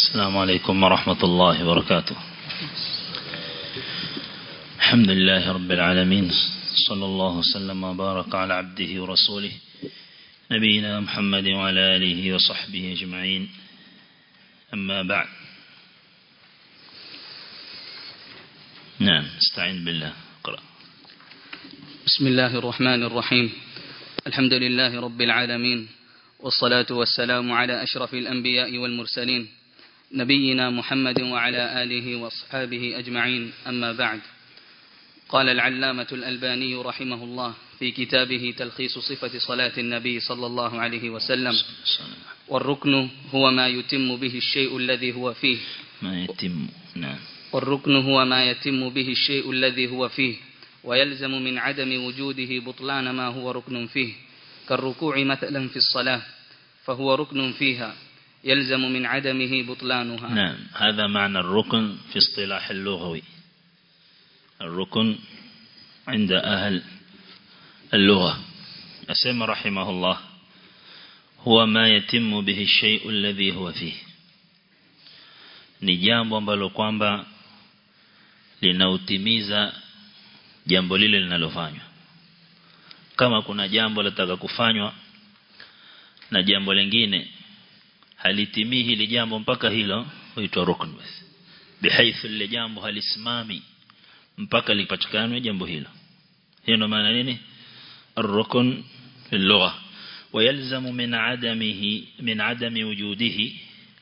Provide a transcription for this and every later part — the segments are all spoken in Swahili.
السلام عليكم ورحمة الله وبركاته الحمد لله رب العالمين صلى الله وسلم وبارك على عبده ورسوله نبينا محمد وعلى آله وصحبه أجمعين أما بعد نعم استعين بالله اقرأ بسم الله الرحمن الرحيم الحمد لله رب العالمين والصلاة والسلام على أشرف الأنبياء والمرسلين نبينا محمد وعلى آله وأصحابه أجمعين أما بعد قال العلامة الألباني رحمه الله في كتابه تلخيص صفة صلاة النبي صلى الله عليه وسلم والركن هو ما يتم به الشيء الذي هو فيه ما يتم نعم والركن هو ما يتم به الشيء الذي هو فيه ويلزم من عدم وجوده بطلان ما هو ركن فيه كالركوع مثلا في الصلاة فهو ركن فيها يلزم من عدمه بطلانها نعم هذا معنى الركن في اصطلاح اللغوي الركن عند أهل اللغة أسمى رحمه الله هو ما يتم به الشيء الذي هو فيه ni jambo ambalo kwamba linautimiza jambo lile linalofanywa kama kuna jambo lataka kufanywa na jambo lingine halitimii hili jambo mpaka hilo huitwa rukn basi bihaithu lile jambo halisimami mpaka lipatikane jambo hilo hiyo ndo maana nini الركن في اللغة ويلزم من عدمه من عدم وجوده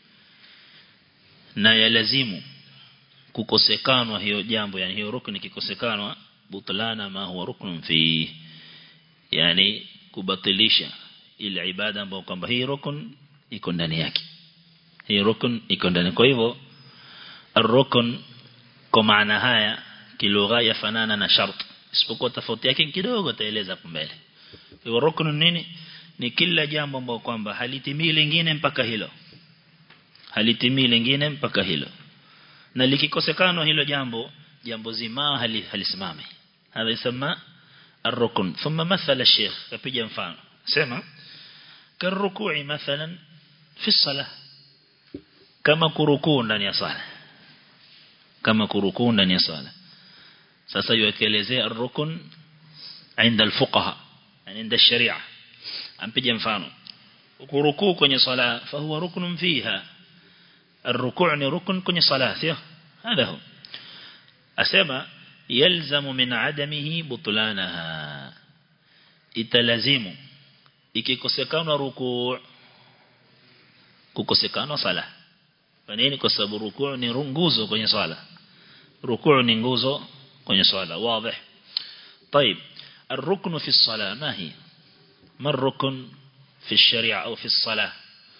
na yalazimu kukosekanwa hiyo jambo yani hiyo rukni kikosekanwa butlana ma huwa ruknun fi yani kubatilisha ile ibada ambayo kwamba hii rukun iko ndani yake hii rukun iko ndani kwa hivyo ar-rukun kwa maana haya kilugha yafanana na shart isipokuwa tofauti yake kidogo taeleza hapo mbele hivyo rukun nini ni kila jambo ambalo kwamba halitimii lingine mpaka hilo halitimii lingine mpaka hilo na likikosekana hilo jambo jambo zima hali, halisimami hadha yasema الركن ثم مثل الشيخ كبيجا مفano سمع كالركوع مثلا في الصلاة كما كركوع ndani ya sala kama kurukuu ndani ya sala sasa yuelezea الركن عند الفقهاء يعني عند الشريعة ampiga mfano kurukuu kwenye sala فهو ركن فيها الركوع ni rukun kwenye sala sio هذا هو asema يلزم من عدمه بطلانها italazimu ikikosekana rukuu kukosekana sala kwa nini kwa sababu rukuu ni nguzo kwenye sala rukuu ni nguzo kwenye sala wazi طيب الركن في الصلاة ما هي ما الركن في الشريعة أو في الصلاة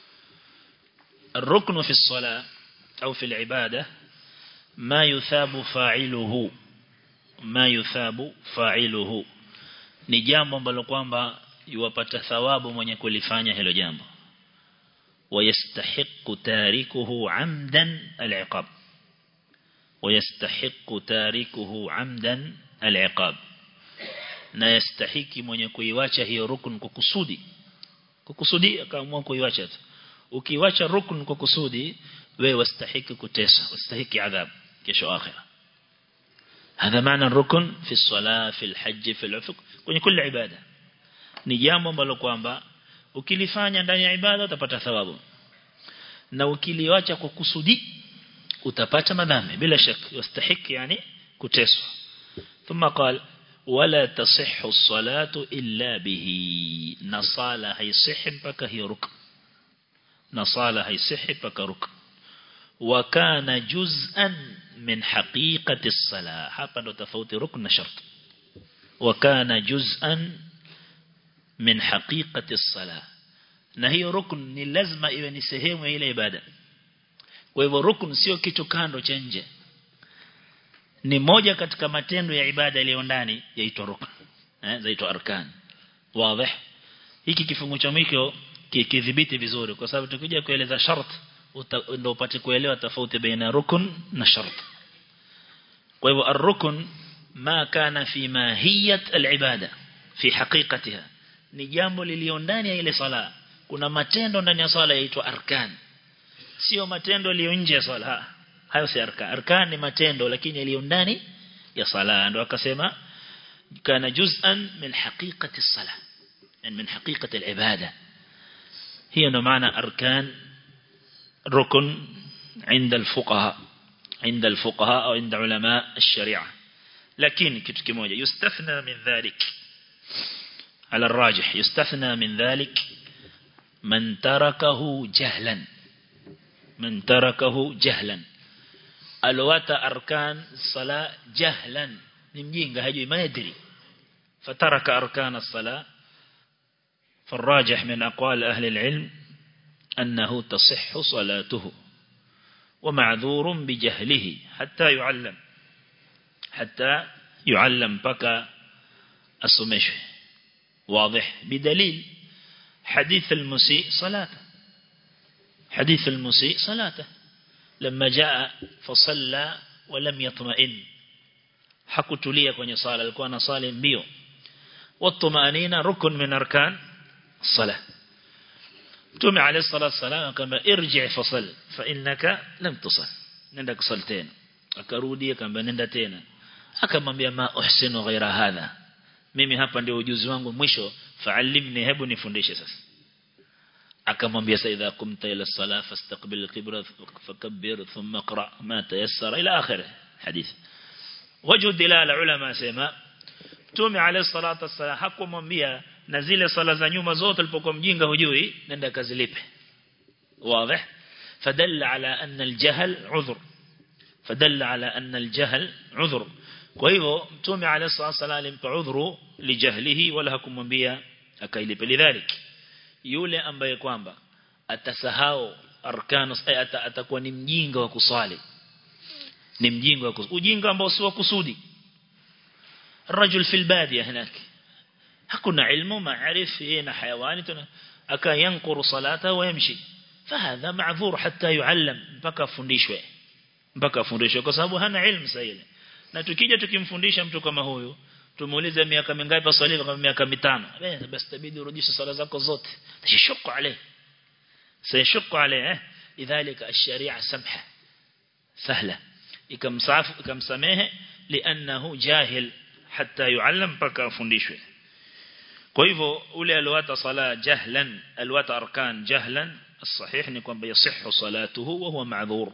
الركن في الصلاة أو في العبادة ما يثاب فاعله ما يثاب فاعله ni jambo ambalo kwamba yuwapata thawabu mwenye kulifanya hilo jambo wayastahiqu tarikuhu amdan al-iqab wayastahiqu tarikuhu amdan al-iqab na yastahiki mwenye kuiwacha hiyo rukun kwa kusudi kukusudi akaamua kuiwacha tu ukiwacha rukun kwa kusudi wewe wastahiki kuteswa wastahiki adhabu kesho akhira هذا معنى الركن في الصلاة في الحج في العفق kwenye kila ibada ni jambo ambalo kwamba ukilifanya ndani ya ibada utapata thawabu na ukiliacha kwa kusudi utapata madhambi bila shaka yastahiki yani kuteswa ثم قال ولا تصح الصلاة إلا به نصالة هيصح بك هي ركن نصالة هيصح بك ركن وكان جزءا من حقيقة الصلاة hapa ndo tofauti rukn na shart وكان جزءا من حقيقة الصلاة na hiyo rukn ni lazima iwe ni sehemu ya ile ibada kwa hivyo rukn sio kitu kando cha nje ni moja katika matendo ya ibada iliyo ndani yaitwa rukn eh zaitwa arkan wazi hiki kifungu cha mwiko kidhibiti vizuri kwa sababu tukija kueleza shart ndio upate kuelewa tofauti baina rukun na shart kwa hivyo ar-rukun ma kana fi mahiyat al-ibada fi haqiqatiha ni jambo lilio ndani ya ile sala kuna matendo ndani ya sala yaitwa arkan sio matendo yaliyo nje ya swala hayo si arkan arkan ni matendo lakini yaliyo ndani ya sala ndio akasema kana juz'an min haqiqati as-salah yani min haqiqati al-ibada hiyo ndo maana arkan rukun عند الفقهاء عند الفقهاء أو عند علماء الشريعة لكن kitu kimoja يستثنى من ذلك على الراجح يستثنى من ذلك من تركه جهلا من تركه جهلا الوات أركان الصلاة جهلا نمجينغ هجوي ما يدري فترك أركان الصلاة فالراجح من أقوال أهل العلم أنه تصح صلاته ومعذور بجهله حتى يعلم حتى يعلم بكى السمش واضح بدليل حديث المسيء صلاته حديث المسيء صلاته لما جاء فصلى ولم يطمئن hakutulia kwenye sala alikuwa anasali mbio والطمأنينة ركن من أركان الصلاة Mtume عليه الصلاة والسلام akamba irji fasal fa innaka lam tusal nenda kusali tena akarudi akamba nenda tena akamwambia ma uhsinu ghaira hadha mimi hapa ndio ujuzi wangu mwisho fa'allimni hebu nifundishe sasa akamwambia sa idha kumta ila salah fastaqbil al-qibla fakabbir thumma qra ma tayassara ila akhir hadith wajhu dilala ulama sema Mtume عليه الصلاة والسلام hakumwambia na zile sala za nyuma zote alipokuwa mjinga hujui nenda kazilipe واضح فدل على أن الجهل عذر فدل على أن الجهل عذر kwa hivyo mtume alayhi salatu alimpa udhuru lijahlihi wala hakumwambia akailipe lidhalik yule ambaye kwamba atasahau arkanu atakuwa ni mjinga wa kusali ni mjinga wa kusali ujinga ambao si wa kusudi الرجل في البادية هناك hakuna ilmu maarif yeye na hayawani tuna akayankuru salata wa yamshi fahadha ma'dhur hatta yuallam mpaka afundishwe mpaka afundishwe kwa sababu hana ilmu sahihi na tukija tukimfundisha mtu kama huyu tumuulize miaka mingapi asali kama miaka mitano basi tabidi urudishe sala zako zote tashuku alayhi sayashuku alayhi idhalika ash-shari'a samha sahla ikamsafu ikamsamehe li'annahu jahil hatta yuallam mpaka afundishwe kwa hivyo ule alwata sala jahlan alwata arkan jahlan الصحيح ni kwamba yasihhu salatuhu wa huwa ma'dhur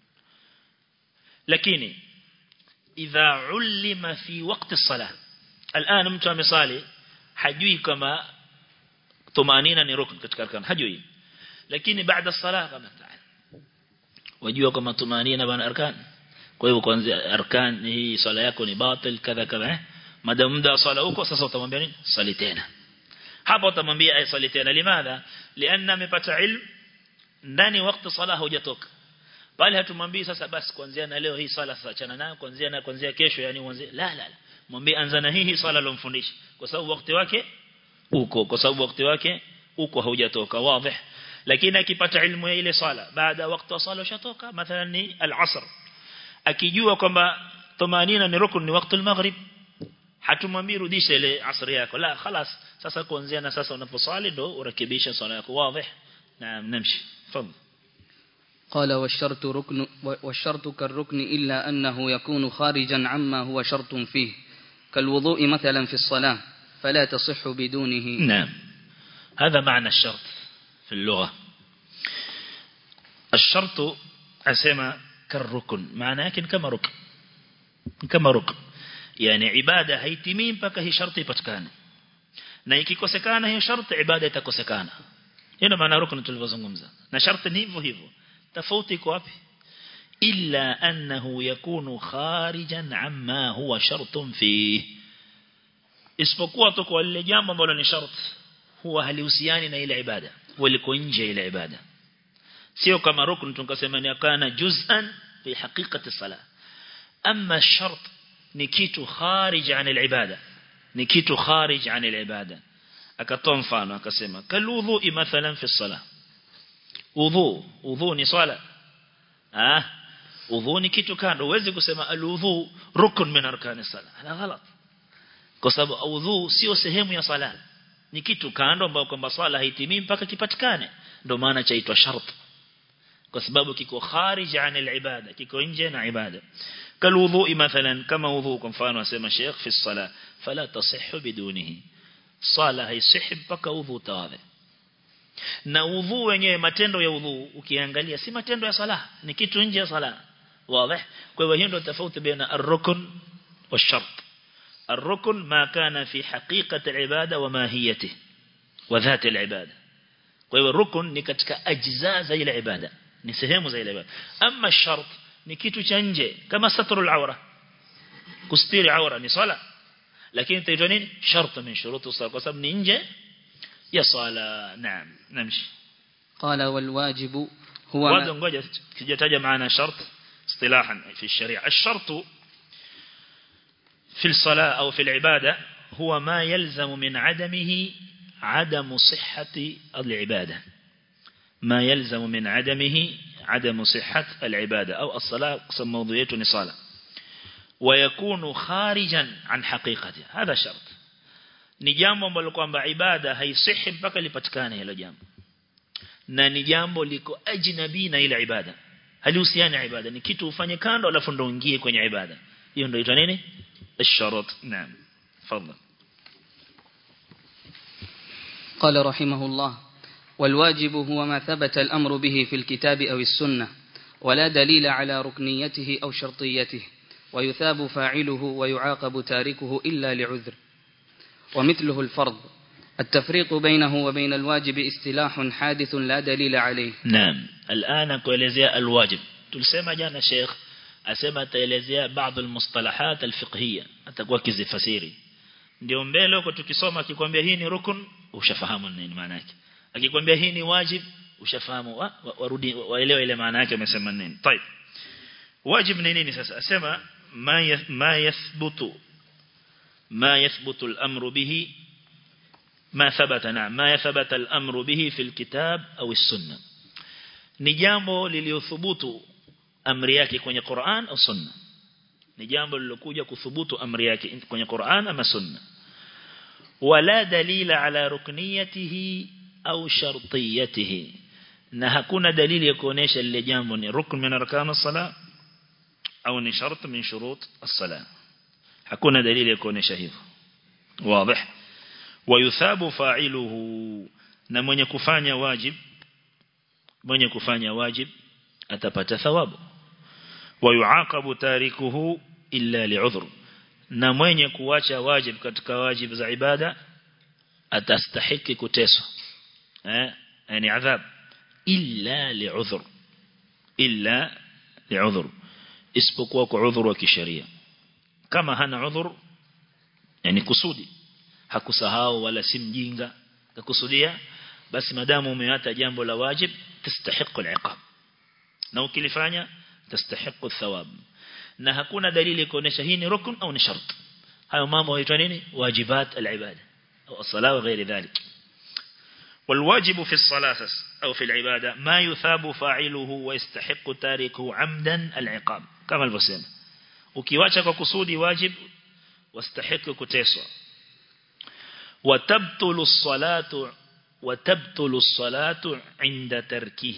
lakini idha ulima fi waqti as-salah الان mtu amesali hajui kama tumanina ni rukn katika arkan hajui lakini baada as-salah kama ta'ala wajua kama tumanina bana arkan kwa hivyo kwanza arkan hii sala yako ni batil kadha kadha eh madam muda sala huko sasa utamwambia nini sali tena hapo utamwambia ay sali tena limadha lianna amepata ilmu ndani wakati sala hujatoka bali hatumwambii sasa basi kuanzia na leo hii sala sasa achana nayo kuanzia na kuanzia kesho yani uanze la la la mwambie anza na hii sala alomfundisha kwa sababu wakati wake uko kwa sababu wakati wake uko haujatoka wazi lakini akipata ilmu ya ile sala baada wakati wa sala ushatoka mathalan ni al-asr akijua kwamba tumanina ni rukun ni wakati al-maghrib hatumwambii rudisha ile asri yako la خلاص sasa kuanzia na sasa unaposali ndo urekebisha swala yako wazi na namshi fadhil قال والشرط ركن والشرط كالركن إلا أنه يكون خارجا عما هو شرط فيه كالوضوء مثلا في الصلاة فلا تصح بدونه نعم هذا معنى الشرط في اللغة الشرط أسمى كالركن معناه لكن كما ركن كما ركن yani ibada haitimii mpaka hii sharti ipatikane na ikikosekana hiyo sharti ibada itakosekana hiyo maana rukun tulivyozungumza na sharti ni hivyo hivyo tofauti iko wapi illa annahu yakunu kharijan amma huwa shartun fi isipokuwa tu kwa lile jambo ambalo ni sharti huwa halihusiani na ile ibada waliko nje ile ibada sio kama rukun tunasema ni kana juz'an fi haqiqati salah amma shart ni kitu kharij an al-ibada ni kitu kharij an al-ibada akatoa mfano akasema kaludhu mathalan fi salah udhu udhu ni swala ah udhu ni kitu kando uweze kusema aludhu rukun min arkani sala hala ghalat kwa sababu udhu sio sehemu ya sala ni kitu kando ambao kwamba swala haitimii mpaka kipatikane ndio maana chaitwa shart kwa sababu kiko kharij an al-ibada kiko nje na ibada kalwudhu mathalan kama wudhu kwa mfano asema Sheikh fi sala fala tasihhu bidunihi sala haisihi mpaka wudhu tawadhi na wudhu wenyewe matendo ya wudhu ukiangalia si matendo ya sala ni kitu nje ya sala wazi kwa hivyo hiyo ndio tofauti baina ar-rukn والشرط الركن ما كان في حقيقة العبادة وماهيته وذات العبادة kwa hivyo rukun ni katika ajza za ile ibada ni sehemu za ile ibada ama shart ni kitu cha nje kama satrul awra kustiri awra ni sala lakini itaitwa nini shart min shurutu sala kwa sababu ni nje ya sala naam namshi قال والواجب هو wazo ما ngoja sijataja maana shart istilahan fi sharia الشرط في الصلاة أو في العبادة هو ما يلزم من عدمه عدم صحة العبادة ما يلزم من عدمه عدم صحة العبادة أو الصلاة قسم موضوعية نصالة ويكون خارجا عن حقيقته هذا شرط ni jambo ambalo kwamba ibada haisihi mpaka lipatikane hilo jambo na ni jambo liko ajnabi na ile ibada halihusiani ibada ni kitu ufanye kando alafu ndo uingie kwenye ibada hiyo ndio inaitwa nini الشرط نعم تفضل قال رحمه الله والواجب هو ما ثبت الأمر به في الكتاب أو السنة ولا دليل على ركنيته أو شرطيته ويثاب فاعله ويعاقب تاركه إلا لعذر ومثله الفرض التفريق بينه وبين الواجب استلاح حادث لا دليل عليه نعم الآن kuelezea الواجب tulisema jana Sheikh asema ataelezea baadhi almustalahat alfiqhiyya atakuwa kizifasiri ndio mbele huko tukisoma akikwambia hii ni rukun ushafahamu nini maana yake akikwambia hii ni wajib ushafahamu wa, wa, warudi waelewa ile maana yake amesema nini طيب wajib ni nini sasa asema ma yath, ma yathbutu ma yathbutu al-amru bihi ما ثبت نعم ما يثبت الأمر به في الكتاب أو السنة ni jambo liliothubutu amri yake kwenye Qur'an au Sunna ni jambo lilokuja kuthubutu amri yake kwenye Qur'an ama Sunna wala dalila ala rukniyatihi au shartiyatihi na hakuna dalili ya kuonesha lile jambo ni rukn min arkan as-salah au ni shart min shurut as-salah hakuna dalili ya kuonesha hivyo wazi wayuthabu fa'iluhu na mwenye kufanya wajib mwenye kufanya wajib atapata thawabu wayuaqabu tarikuhu illa li'udhr na mwenye kuacha wajib katika wajib za ibada atastahiki kuteswa eh yani adhab illa li'udhr illa li'udhr isipokuwa kwa udhur wa kisheria kama hana udhur yani kusudi hakusahau wala si mjinga kakusudia basi madamu umeata jambo la wajib tastahiqu al-iqab na ukilifanya tastahiqu thawab na hakuna dalili kuonesha hii ni rukun au ni shart hayo mambo huitwa nini wajibat al-ibada au as-salat غير ذلك والواجب في الصلاة أو في العبادة ما يثاب فاعله ويستحق تاركه عمدا العقاب كما البسيم ukiwacha kwa kusudi wajib wastahiki kuteswa وتبطل الصلاة وتبطل الصلاة عند تركه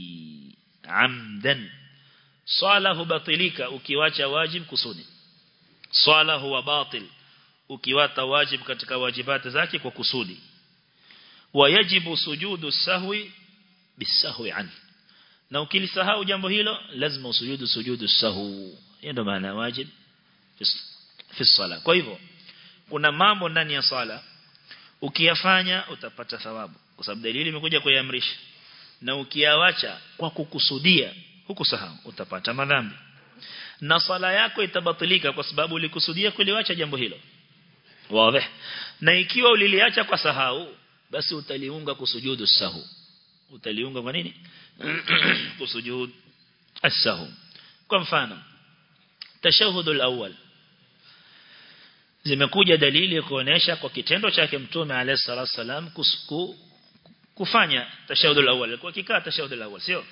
عمدا صلاة بطلك ukiwacha wajib kusudi swala huwa batil ukiwata wajib katika wajibati zake kwa kusudi wayajibu sujudu sahwi bisahwi an na ukilisahau jambo hilo lazima usujudu sujudu sahwi hiyo ndio maana wajib fi sala kwa hivyo kuna mambo ndani ya sala ukiyafanya utapata thawabu kwa sababu dalili imekuja kuiamrisha na ukiawacha kwa kukusudia hukusahau utapata madhambi na sala yako itabatilika kwa sababu ulikusudia kuliwacha jambo hilo wazi na ikiwa uliliacha kwa sahau basi utaliunga kusujudu sahu utaliunga kwa nini kusujud as-sahu kwa mfano tashahudul awwal zimekuja dalili kuonesha kwa kitendo chake mtume alayhi salatu wasalam kusuku kufanya tashahudul awwal alikuwa kikaa tashahudul awwal sio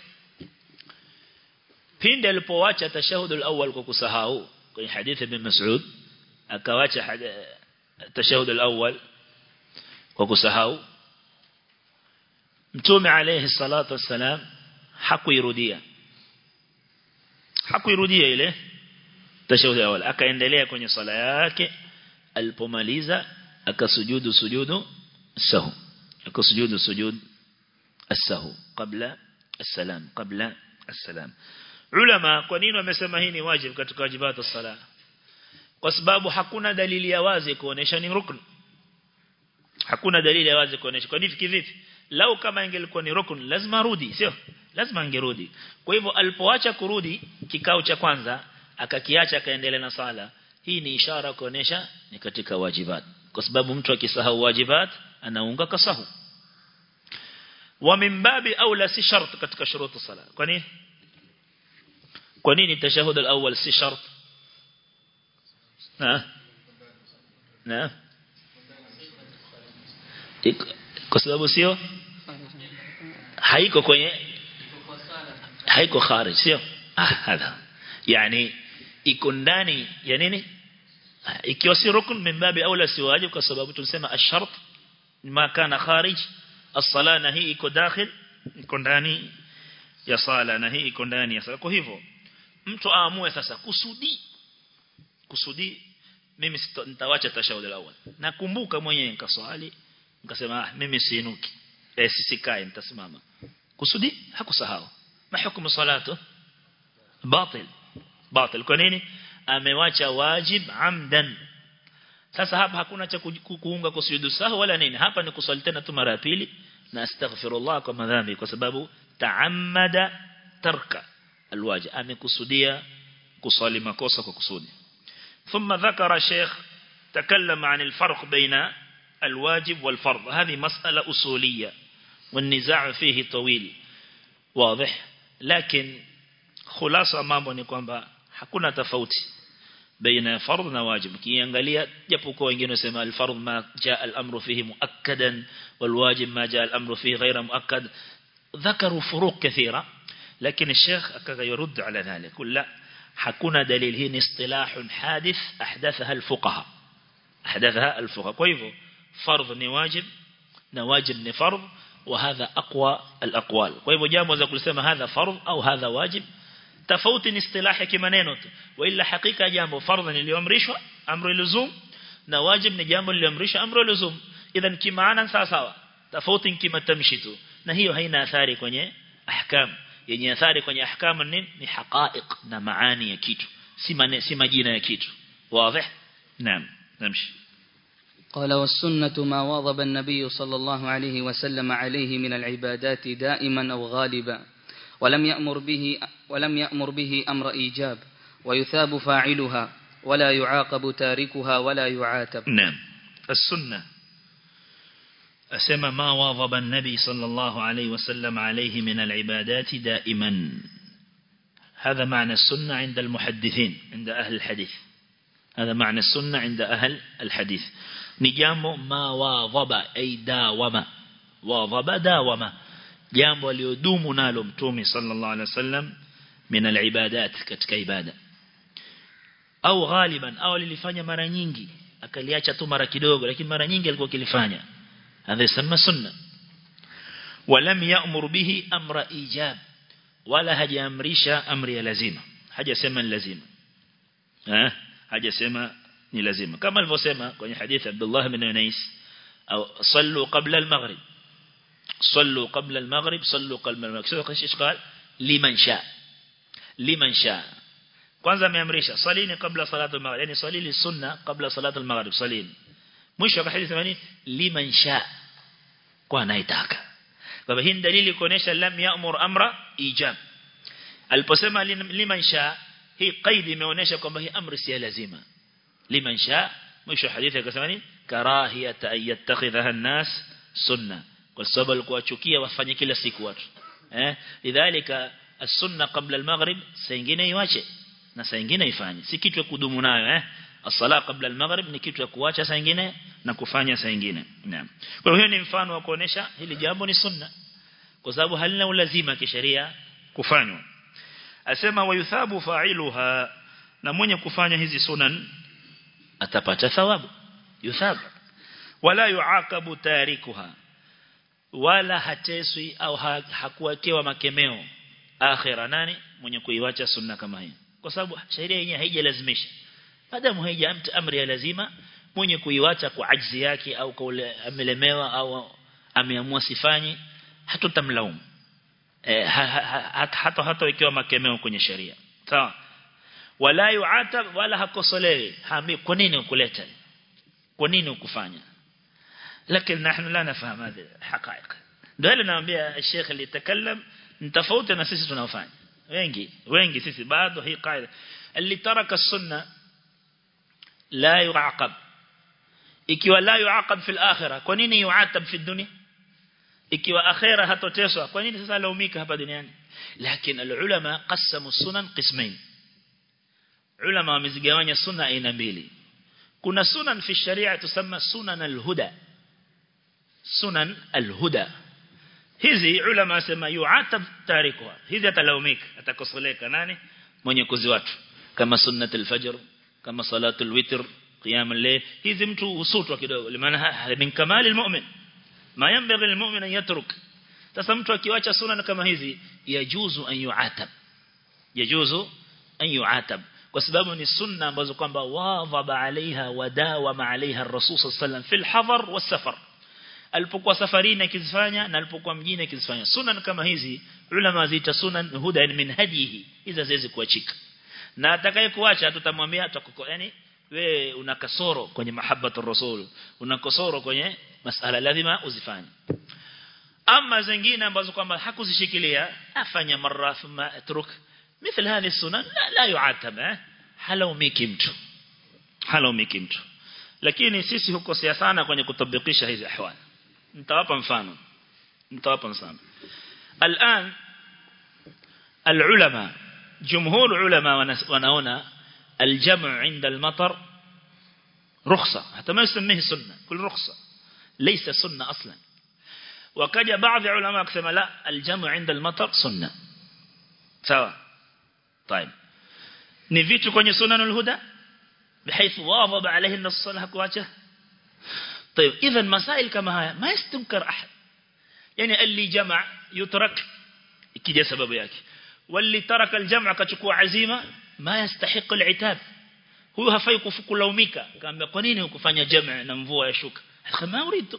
pindi alipoacha tashahudul awwal kwa kusahau kwenye hadithi ibn Mas'ud akawacha tashahudul awwal kwa kusahau mtume alayhi salatu wasalam hakuirudia hakuirudia ile tashahud awal akaendelea kwenye sala yake alipomaliza akasujudu sujudu sahu akasujudu sujud السهو قبل السلام قبل السلام ulama kwa nini wamesema hii ni wajibu katika wajibatu sala kwa sababu hakuna dalili ya wazi kuonesha ni rukn hakuna dalili ya wazi kuonesha kwa nini kivipi lau kama ingelikuwa ni rukn lazima rudi sio lazima angerudi kwa hivyo alipoacha kurudi kikao cha kwanza akakiacha akaendelea na sala hii ni ishara kuonesha ni katika wajibat kwa sababu mtu akisahau wajibat anaunga kasahu wa min babi aula si shart katika shurutu sala kwa nini kwa nini tashahud al-awwal si shart na na kwa sababu sio haiko kwenye haiko kharij sio ah hadha yani iko ndani ya nini ikiwa si rukun min babi aula si wajib kwa sababu tulisema ash-shart ma kana kharij as-sala na hii iko dakhil iko ndani ya sala na hii iko ndani ya sala kwa hivyo mtu aamue sasa kusudi kusudi mimi nitawacha tashahud al-awwal nakumbuka mwenyewe nikaswali nikasema ah mimi siinuki eh sisikae nitasimama kusudi hakusahau mahukumu salatu batil batil kwa nini amewacha wajib amdan sasa hapa hakuna cha kuunga kusujudu sahu wala nini hapa ni kuswali tena tu mara ya pili na astaghfirullah kwa madhambi kwa sababu taammada tarka alwajib amekusudia kuswali makosa kwa kusudi ثم ذكر شيخ تكلم عن الفرق بين الواجب والفرض هذه مسألة أصولية والنزاع فيه طويل واضح لكن خلاصة mambo ni kwamba hakuna tofauti baina fardh na wajib kiangalia japo kwa wengine wasema al-fardh ma jaa al-amru fihi muakkadan wal-wajib ma jaa al-amru fihi ghayra muakkad ذكروا فروق كثيرة لكن الشيخ أكاد يرد على ذلك قل لا hakuna dalili hii ni istilahun hadith ahdathaha al-fuqaha ahdathaha al-fuqaha kwa hivyo fardh ni wajib na wajib ni fardh وهذا أقوى الأقوال kwa hivyo jambo za kusema hadha fardh au hadha wajib tofauti ni istilahi kimaneno tu wala hakika jambo fardh niliamrishwa amru luzum na wajib ni jambo liliamrishwa amru luzum idhan kimaana sawa sawa tofauti kimatamshi tu na hiyo haina athari kwenye ahkam yenye athari kwenye ahkam ni ni haqaiq na maani ya kitu si mane, si majina ya kitu wazi naam namshi قال والسنة ما واظب النبي صلى الله عليه وسلم عليه من العبادات دائما أو غالبا ولم يأمر به ولم يأمر به أمر إيجاب ويثاب فاعلها ولا يعاقب تاركها ولا يعاتب نعم السنة أسمى ما واظب النبي صلى الله عليه وسلم عليه من العبادات دائما هذا معنى السنة عند المحدثين عند أهل الحديث هذا معنى السنة عند أهل الحديث نجامو ما واظب أي داوما واظب داوما jambo aliyodumu nalo mtume sallallahu alaihi wasallam min alibadat katika ibada au ghaliban au lilifanya mara nyingi akaliacha tu mara kidogo lakini mara nyingi alikuwa kilifanya hadha yasema sunna walam ya'mur bihi amra ijab wala hajaamrisha amri ya lazima hajasema ni lazima eh hajasema ni lazima kama alivyosema kwenye hadithi Abdullah ibn Unais au sallu qabla al-maghrib صلوا قبل المغرب صلوا قبل المغرب سوى ايش قال لمن شاء لمن شاء kwanza ameamrisha salini kabla salatu al-maghrib yani salili sunna kabla salatu al-maghrib salini mwisho wa hadithi thani liman sha kwa anayetaka kwa hii dalili kuonesha lam ya'mur amra ijab aliposema liman sha hii qaid imeonesha kwamba hii amri si lazima liman sha mwisho hadithi akasema ni karahiyata an yattakhidha an-nas sunna kwa sababu alikuwa achukia wafanye kila siku watu eh lidhalika as-sunna qabla al-maghrib saa nyingine iwache na saa nyingine ifanye si kitu ya kudumu nayo eh as-sala qabla al-maghrib ni kitu ya kuacha saa nyingine na kufanya saa nyingine naam kwa hiyo ni mfano wa kuonesha hili jambo ni sunna kwa sababu halina ulazima kisheria kufanywa asema wayuthabu fa'iluha na mwenye kufanya hizi sunan atapata thawabu yuthabu wala yuaqabu tarikuha wala hateswi au hakuwekewa makemeo akhira nani mwenye kuiwacha sunna kama hiyo kwa sababu sheria yenyewe haijalazimisha madamu haija amri ya lazima mwenye kuiwacha kwa ajzi yake au kwa ule amelemewa au ameamua sifanyi hatutamlaumu eh, ha, ha, hata hata, hata ikiwa makemeo kwenye sheria sawa wala yuatab wala hakosolewi haambi kwa nini ukuleta kwa nini ukufanya lakini nahnu la nafahamu hadi haqaiq ndio ile naambia Sheikh alitakallam ni tofauti na sisi tunaofanya wengi wengi sisi bado hii qaida اللي ترك السنه لا يعاقب ikiwa la yuaqab fil akhirah kwa nini yuatab fi dunya ikiwa akhirah hatoteswa kwa nini sasa laumika hapa duniani lakini alulama qasamu sunan qismain ulama wamezigawanya sunna aina mbili kuna sunan fi sharia tusamma sunan alhuda sunan alhuda hizi ulama wasema yuatab tarikuha hizi atalaumika atakosoleka nani mwenye kuziwatu kama sunnat alfajr kama salatul witr qiyam al-layl hizi mtu husutwa kidogo limaana min kamali almu'min ma yanbaghi almu'min an yatruk sasa mtu akiwacha sunna kama hizi yajuzu an yuatab yajuzu an yuatab kwa sababu ni sunna ambazo kwamba wadhaba alaiha wadawa alaiha ar-rasul sallallahu alayhi wasallam fil hadar was-safar alipokuwa safarini akizifanya na alipokuwa mjini akizifanya sunan kama hizi ulama zita sunan huda min hadihi hizo haziwezi kuachika na atakaye kuacha tutamwambia tutakoko yani wewe una kasoro kwenye mahabbatu rasul una kasoro kwenye masala lazima uzifanye ama zingine ambazo kwamba hakuzishikilia afanya mara thumma atruk مثل هذه السنن لا, لا يعاتب halaumiki mtu halaumiki mtu lakini sisi hukosea sana kwenye kutabikisha hizi ahwali nitawapa mfano nitawapa mfano الان العلماء جمهور علماء wanaona الجمع عند المطر رخصة حتى ما يسميه سنة كل رخصة ليس سنة أصلا وكجا بعض علماء كسما لا الجمع عند المطر سنة سواء طيب نفيت كوني سنن الهدى بحيث واظب عليه النص صلى كواجه طيب إذا مسائل كما هاي ما يستنكر أحد يعني اللي جمع يترك كده سبب yake واللي ترك الجمع كachukua azima ما يستحق العتاب huyo hafai kulaumika kaambia kwa nini hukufanya jamaa na mvua yashuka kama uridu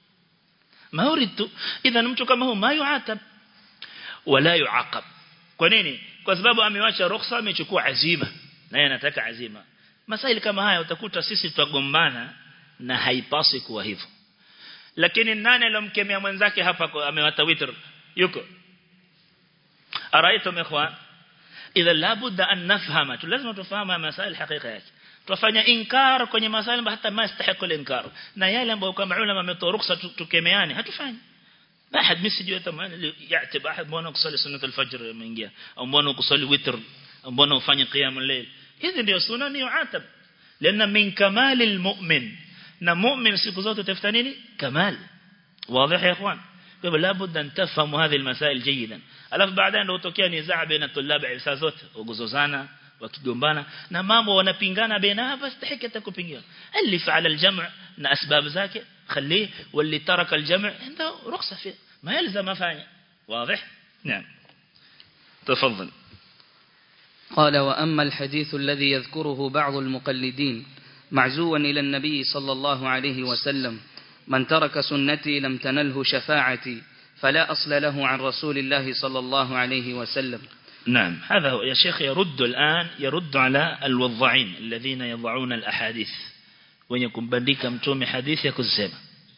ma uridu idhan mtu kama huyo ma yuatab wala yuaqab kwa nini kwa sababu amewacha ruhusa amechukua azima naye anataka azima masaili kama haya utakuta sisi tutagombana na haipasi kuwa hivyo lakini nani alomkemea mwenzake hapa amewata witr yuko araitum ikhwan idha labudda an nafhama lazima tufahamu masail hakika yake tufanya inkar kwenye masail hata ma yastahiqu al-inkar na yale ambayo kama ulama wametoa ruhusa tukemeane hatufanyi أحد مسجد يتم يعتب أحد mbona kusali sunnatul al-fajr imeingia au mbona kusali witr au mbona ufanye qiyam al-layl hizi ndio sunna ni uatab lana min kamal al-mu'min na mu'min siku zote tafuta nini kamal واضح يا اخوان kwa labda an tafhamu hadhi al-masail jayidan alafu baadaye ndio utokea nizaa baina tulab saa zote ugozozana wakigombana na mambo wanapingana baina hapa stahiki atakupingia اللي فعل الجمع na asbab zake خليه واللي ترك الجمع عنده رخصة فيه ما يلزم أفعل واضح نعم تفضل قال وأما الحديث الذي يذكره بعض المقلدين معزوا إلى النبي صلى الله عليه وسلم من ترك سنتي لم تنله شفاعتي فلا أصل له عن رسول الله صلى الله عليه وسلم نعم هذا هو يا شيخ يرد الآن يرد على الوضعين الذين يضعون الأحاديث wenye kumbandika mtume hadithi ya kusema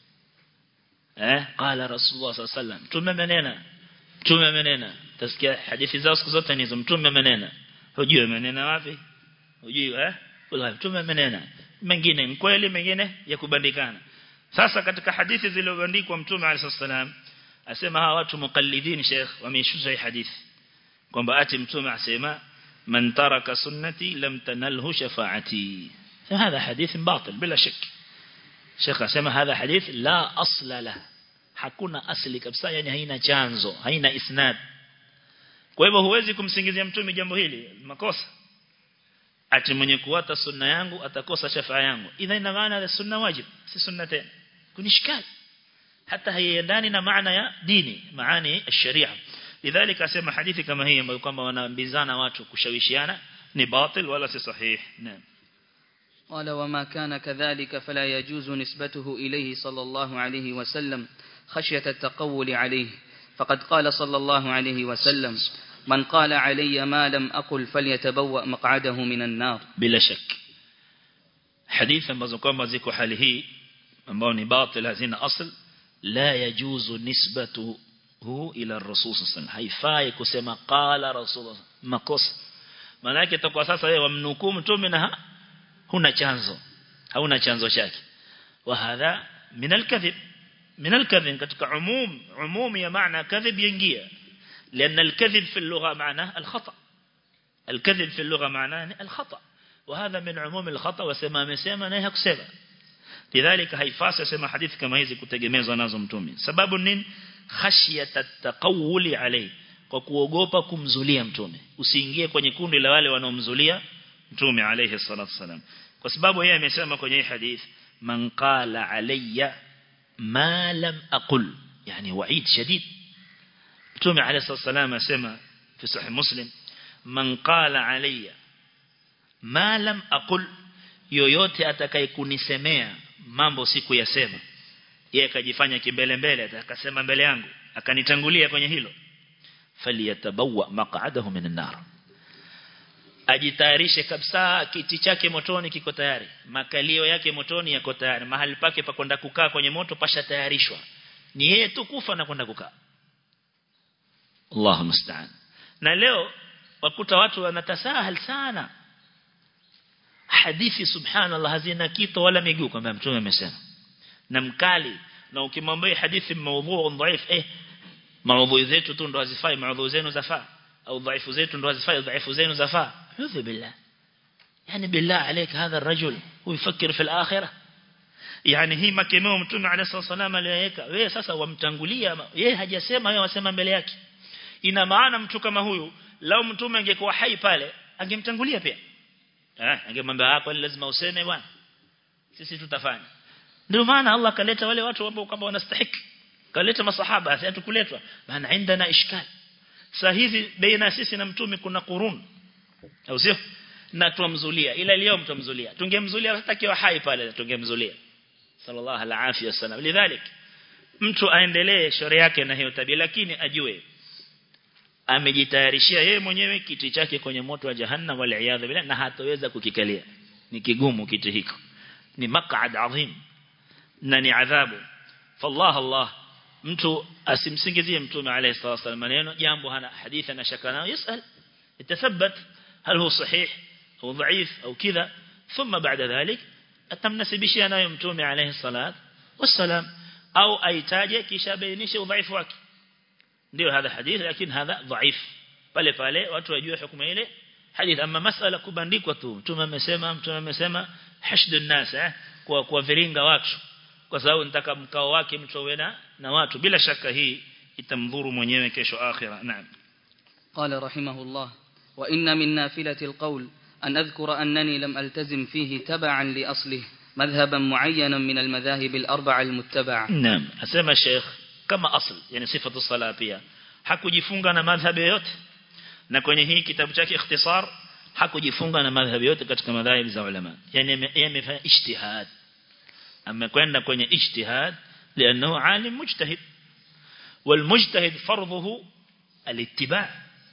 eh qala rasulullah sallallahu alaihi wasallam mtume amenena mtume amenena tasikia hadithi zao siku zote ni hizo mtume amenena hujui amenena wapi hujui eh wallahi mtume amenena mengine ni kweli mengine ya kubandikana sasa katika hadithi zilizobandikwa mtume alayhi salam asema hawa watu muqallidin sheikh wameishusha hii hadithi kwamba ati mtume asema man taraka sunnati lam tanalhu shafaati هذا حديث باطل بلا شك شيخ asema هذا حديث لا أصل له hakuna asli kabisa yani haina chanzo haina isnad kwa hivyo huwezi kumsingizia mtume jambo hili makosa ati mwenye kuwata sunna yangu atakosa shafaa yangu idha ina maana ya sunna wajib si sunna tena kunishikali hata haiendani na maana ya dini maana ya sharia lidhalika asema hadithi kama hii ambayo kwamba wanaambizana watu kushawishiana ni batil wala si sahih naam قال وما كان كذلك فلا يجوز نسبته إليه صلى الله عليه وسلم خشية التقول عليه فقد قال صلى الله عليه وسلم من قال علي ما لم أقل فليتبوأ مقعده من النار bila shak hadithi ambazo kwamba ziko hali hii ambao ni batil hazina asl la yajuzu nisbatuhu ila rasul sallallahu haifai kusema qala rasul makosa maana yake itakuwa sasa wewe wamnukuu mtume na huna chanzo hauna chanzo chake wa hadha min alkadhib min alkadhib katika umum umum ya maana kadhib yaingia لأن الكذب في اللغة معناه الخطأ الكذب في اللغة معناه الخطأ وهذا من عموم الخطأ وسما مسما نهي كسبا لذلك haifasi sema hadithi kama hizi kutegemezwa nazo mtume sababu nini khashyat at-taqawuli alayhi kwa kuogopa kumzulia mtume usiingie kwenye kundi la wale wanaomzulia mtume alayhi salatu wasalam kwa sababu yeye amesema kwenye hii hadithi man qala alayya ma lam aqul yani wa'id shadid mtume alayhi salatu wasalam asema fi sahih muslim man qala alayya ma lam aqul yoyote atakayekunisemea mambo siku yasema yeye akajifanya kimbele mbele akasema mbele yangu akanitangulia kwenye hilo faliyatabawa maq'adahu min an-nar ajitayarishe kabisa kiti chake motoni kiko tayari makalio yake motoni yako tayari mahali pake pa kwenda kukaa kwenye moto pasha tayarishwa ni yeye tu kufa na kwenda kukaa Allahu musta'an na leo wakuta watu wanatasahal sana hadithi subhanallah hazina kito wala miguu kama mtume amesema na mkali na ukimwambia hadithi maudhu dhaif eh maudhu zetu tu ndo hazifai maudhu zenu zafaa au dhaifu zetu ndo hazifai dhaifu zenu zafaa udhu billah yani billah عليك هذا الرجل هو يفكر في الاخره yani hii makemeo mtume عليه الصلاه والسلام aliyoweka wewe sasa wamtangulia yeye hajasema wewe wasema mbele yake ina maana mtu kama huyu lao mtume angekuwa hai pale angemtangulia pia eh angemwambia kwani lazima useme bwana sisi tutafanya ndio maana Allah kaleta wale watu ambao kama wanastahiki kaleta masahaba sasa tukuletwa maana indana ishkal sasa hivi baina sisi na mtume kuna qurun au sio na tumzulia ila leo mtumzulia tungemzulia hata kiwa hai pale tungemzulia sallallahu alaihi wasallam lidhalik mtu aendelee shauri yake na hiyo tabia lakini ajue amejitayarishia yeye mwenyewe kiti chake kwenye moto wa jahannam wal iyadha billah na hataweza kukikalia ni kigumu kiti hiko ni maq'ad adhim na ni adhabu fallah allah mtu asimsingizie mtume alayhi salatu wasallam maneno jambo hana hadithi na shaka nayo yasal itathabat hal huwa sahih au dhaif au kidha thumma baada dhalik atamnasibishia nayo mtume alayhi salatu wasallam au aitaje kisha bainishe udhaifu wake ndio hadha hadith lakini hadha dhaif pale pale watu wajue hukumu ile hadith ama masala kubandikwa tu mtume amesema mtume amesema hashdun nas eh kwa kwa viringa watu kwa sababu nitaka mkao wake mtowe na na watu bila shaka hii itamdhuru mwenyewe kesho akhira naam قال رحمه الله وإن من نافلة القول أن أذكر أنني لم ألتزم فيه تبعا لأصله مذهبا معينا من المذاهب الأربعة المتبعة naam asema sheikh kama asl yani sifatu sala pia hakujifunga na madhhabi yote na kwenye hii kitabu chake ikhtisar hakujifunga na madhhabi yote katika madhhabi za ulama yani yamefanya ijtihad amekwenda kwenye ijtihad لانه عالم مجتهد والمجتهد فرضه الاتباع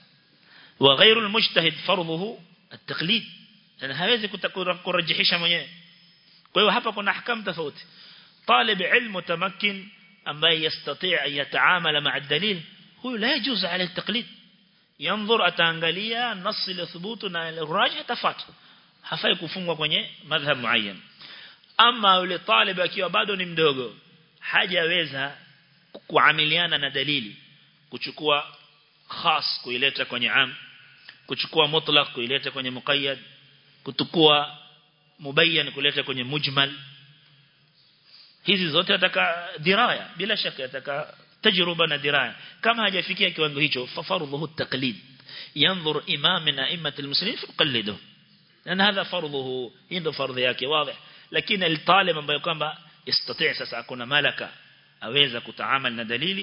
وغير المجتهد فرضه التقليد يعني hawezi kurajihisha mwenyewe kwa hiyo hapa kuna ahkam tofauti طالب علم متمكن ambaye يستطيع أن يتعامل مع الدليل هو لا يجوز عليه التقليد ينظر ataangalia نص لثبوت na الراجح tafatu hafai kufungwa kwenye madhhab muayyan ama yule talib akiwa bado ni mdogo hajaweza kuamiliana na dalili kuchukua khas kuileta kwenye am kuchukua mutlaq kuileta kwenye muqayyad kutukua mubayyan kuleta kwenye mujmal hizi zote ataka diraya bila shaka ataka tajruba na diraya kama hajafikia kiwango hicho fafarudhu taqlid yanzur imam min a'immat almuslimin faqallidu na hadha farduhu ndio fardhi yake wazi lakini altalib ambaye kwamba yastati sasa akuna malaka aweza kutaamal na dalili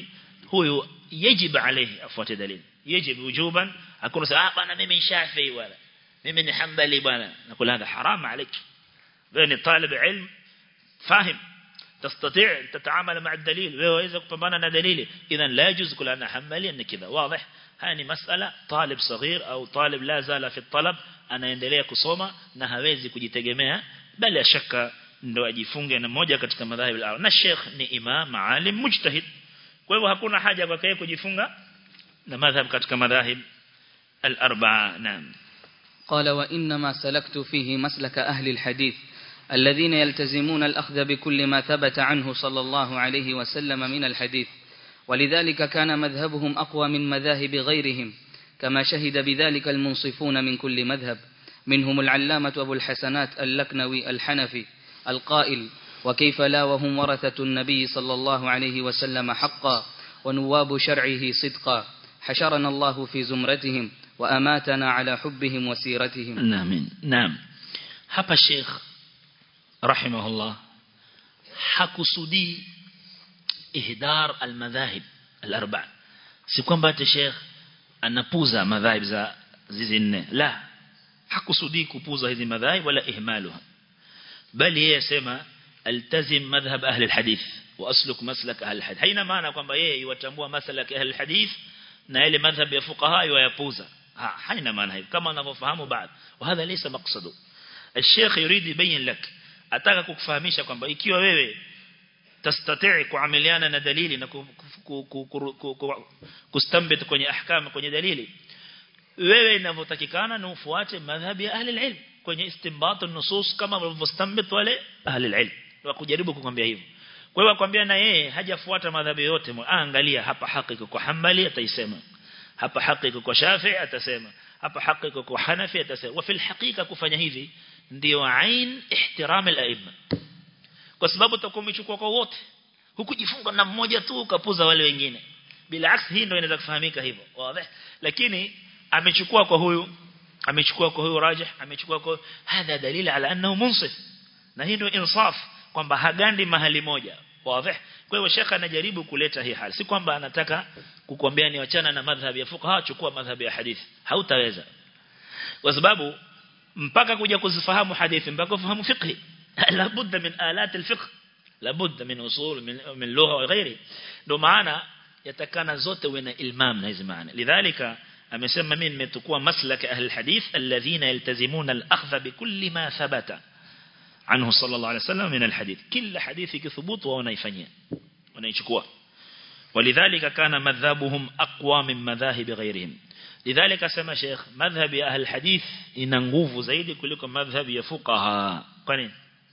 huyu yajib alayhi afuate dalili yajib wujuban hakuna sema ah bwana mimi shafi wala mimi ni hanbali bwana nakula hada haram عليك wewe ni talib ilm fahim تستطيع أن تتعامل مع الدليل وإذا كبنا دليل إذا لا يجوز كل أنا حملي أن كذا واضح هاني مسألة طالب صغير أو طالب لا زال في الطلب أنا يندليه kusoma na hawezi kujitegemea bali shaka ndo ajifunge na moja katika madhahibu al na sheikh ni imam alim mujtahid kwa hivyo hakuna haja kwa yeye kujifunga na madhhab katika madhahib al-arba'a naam قال وإنما سلكت فيه مسلك أهل الحديث الذين يلتزمون الأخذ بكل ما ثبت عنه صلى الله عليه وسلم من الحديث ولذلك كان مذهبهم أقوى من مذاهب غيرهم كما شهد بذلك المنصفون من كل مذهب منهم العلامة أبو الحسنات اللكنوي الحنفي القائل وكيف لا وهم ورثة النبي صلى الله عليه وسلم حقا ونواب شرعه صدقا حشرنا الله في زمرتهم وأماتنا على حبهم وسيرتهم نعم نعم hapa Sheikh rahimahullah hakusudi ihdar almadhahib alarba si kwamba ati Sheikh anapuza madhahib za zizi nne la hakusudi kupuza hizi madhahib wala ihmaluha bali yeye sema altazim madhhab ahli alhadith wa asluk maslak ahli alhadith haina maana kwamba yeye yatambua maslak ahli alhadith na ile madhhab ya fuqaha yayapuza ha haina maana hiyo kama unavyofahamu baadhi وهذا ليس مقصده الشيخ يريد يبين لك ataka kukufahamisha kwamba ikiwa wewe tastatii kuamiliana na dalili na kustambit kwenye ahkam kwenye dalili wewe inavyotakikana na ufuate madhhabi ya ahli ilm kwenye istinbat an-nusus kama walivyostambit wale ahli ilm wa kujaribu kukwambia hivyo kwa hiyo akwambia na yeye hajafuata madhhabi yote angalia hapa haki kwa Hanbali ataisema hapa haki kwa Shafi'i atasema hapa haki kwa Hanafi atasema wa fil haqiqa kufanya hivi ndio ain ihtiram al-aimma kwa sababu utakuwa umechukua kwa wote hukujifunga na mmoja tu ukapuza wale wengine bila aksi hii ndio inaweza kufahamika hivyo wazi lakini amechukua kwa huyu amechukua kwa huyu rajih amechukua kwa hadha dalili ala annahu munsif na hii ndio insaf kwamba hagandi mahali moja wazi kwa hiyo shekha anajaribu kuleta hii hali si kwamba anataka kukuambia ni wachana na madhhabi ya fuqaha chukua madhhabi ya hadithi hautaweza kwa sababu mpaka kuja kuzifahamu hadithi mpaka kufahamu fiqh labudda min alat alfiqh labudda min usul min min lugha wa ghairi ndio maana yatakana zote uwe na ilmam na hizi maana lidhalika amesema mimi nimetukua maslak ahli alhadith alladhina yaltazimuna al-akhdha bikulli ma thabata عنه صلى الله عليه وسلم من الحديث كل حديث كثبوت ونيفنيا ونيشكوا ولذلك كان مذهبهم أقوى من مذاهب غيرهم لذلك سمى شيخ مذهب أهل الحديث إنغوف زيد كلكم مذهب يفقها قنين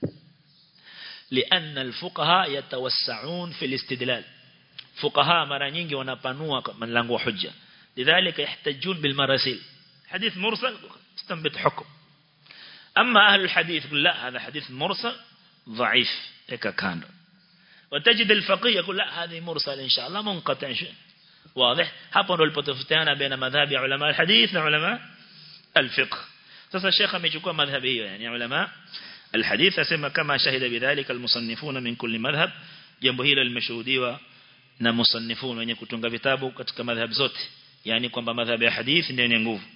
لأن الفقهاء يتوسعون في الاستدلال فقهاء مرة nyingi wanapanua mlango wa hujja لذلك يحتجون بالمراسيل حديث مرسل استنبط حكم أما أهل الحديث يقول لا هذا حديث مرسل ضعيف هيك كان وتجد الفقيه يقول لا هذه مرسل إن شاء الله منقطع واضح hapo ndo lipotofutiana baina madhhabi ya ulama alhadith na ulama alfiqh sasa sheikh amechukua madhhabi hiyo yani ulama alhadith asema kama shahida bidhalika almusannifuna min kulli madhhab jambo hilo limeshuhudiwa na musannifun wenye kutunga vitabu katika madhhab zote yani kwamba madhhabi ya hadith ndio yenye nguvu